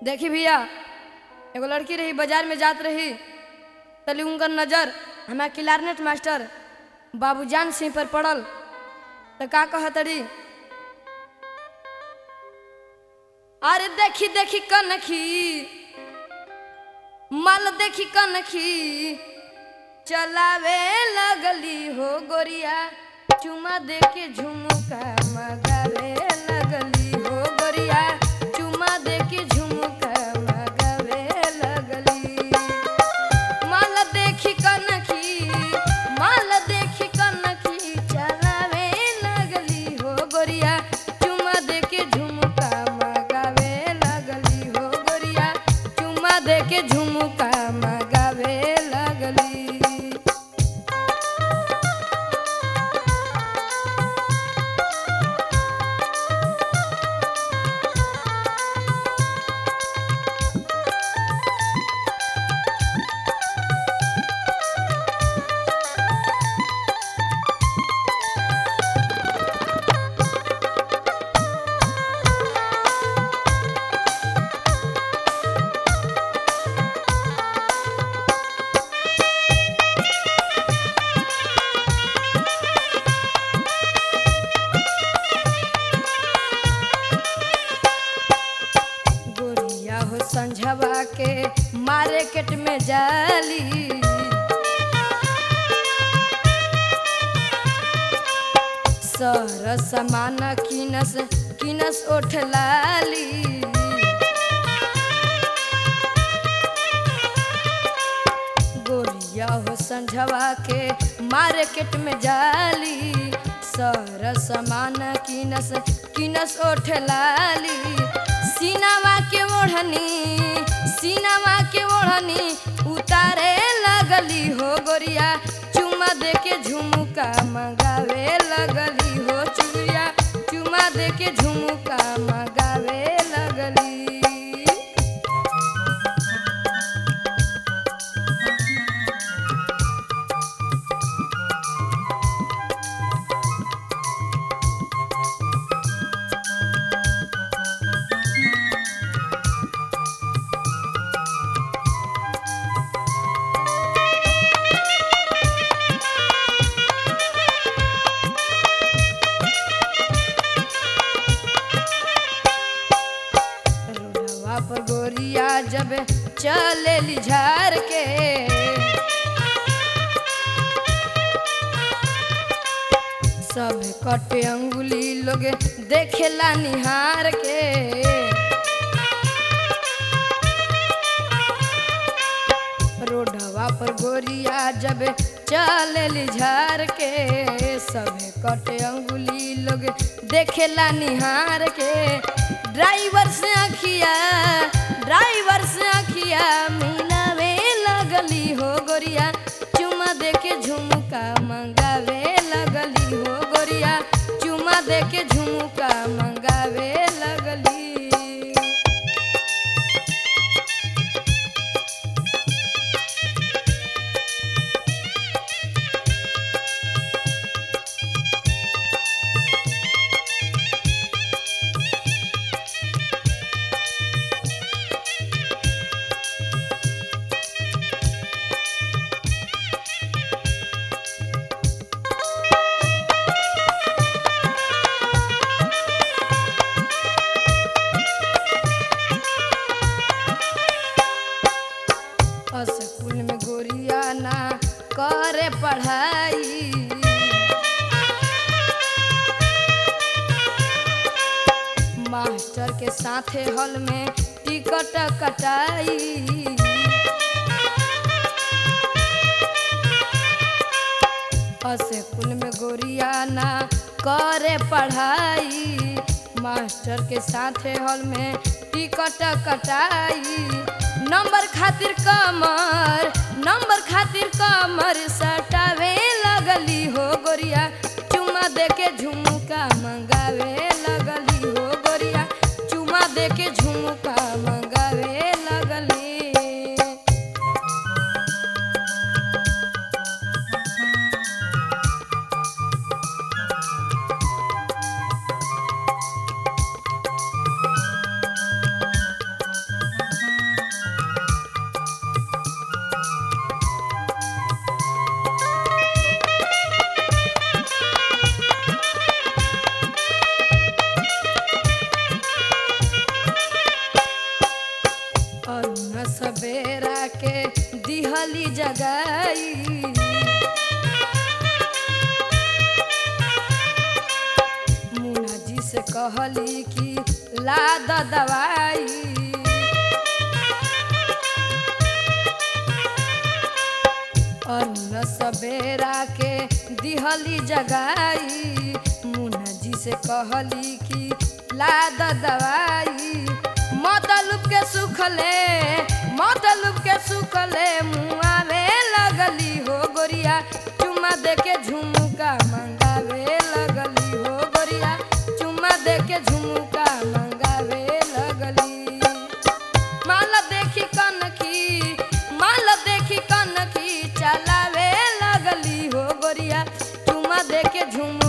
देखी भैया एगो लड़की रही बाजार में जात रही तली उनकर नजर हमार क्लारनेट मास्टर बाबूजान सिंह पर पड़ल तो का कहतरी अरे देखी देखी कनखी माल देखी कनखी चलावे लगली हो गोरिया चुमा दे के झुमका मगावे लगली हो गोरिया चुमा दे के झुमका मगावे लगली माल देखी कनखी माल देखी कनखी चलावे लगली हो गोरिया चुमा दे के झुमका मगावे लगली हो गोरिया चुमा दे के झुमका मगावे लगली गोरिया हो संझवा के मार्केट में जाली सर समान किनस किनस ओठ लाली गोरिया हो संझवा के मार्केट में जाली सर समान किनस किनस ओठ लाली सीनावा के ओढ़नी सीनावा के ओढ़नी उतारे लगली हो गोरिया चुमा दे के झुमका मंगावे लगली हो चुरिया चुमा दे के झुमका मंगावे लगली रोडवा पर गोरिया जब चले झार के सब कटे अंगुली लोग देखेला निहार के रोडवा पर गोरिया जब चले झार के सब कटे अंगुली लोग देखेला निहार के ड्राइवर से अखिया ड्राइवर से अखिया मिलावे लगली हो गोरिया चुमा दे के झुमका मंगावे लगली हो गोरिया चुमा दे के झुमका मंगावे लगली स्कूल में गोरिया ना करे पढ़ाई मास्टर के साथे हॉल में टिकट कटाई स्कूल में गोरिया ना करे पढ़ाई मास्टर के साथे हॉल में टिकट कटाई नंबर खातिर कमर नंबर खातिर कमर सटावे लगली हो गोरिया चुमा दे के झुमका मंगावे लगली हो गोरिया चुमा दे के झुमका मंगावे लगली के दिहली जगाई मुन्ना जी से कहली कि ला द दवाई अरुण सबेरा के दिहली जगाई मुन्ना जी से कहली कि ला द दवाई मतलूब के सुखले मतलूब के सुखले मुआवे लगली हो गोरिया चुमा दे के झुमका मंगावे लगली हो गोरिया चुमा दे के झुमका मंगावे लगली माल देखी कनखी माल देखी कनखी चलावे लगली हो गोरिया चुमा दे के झुम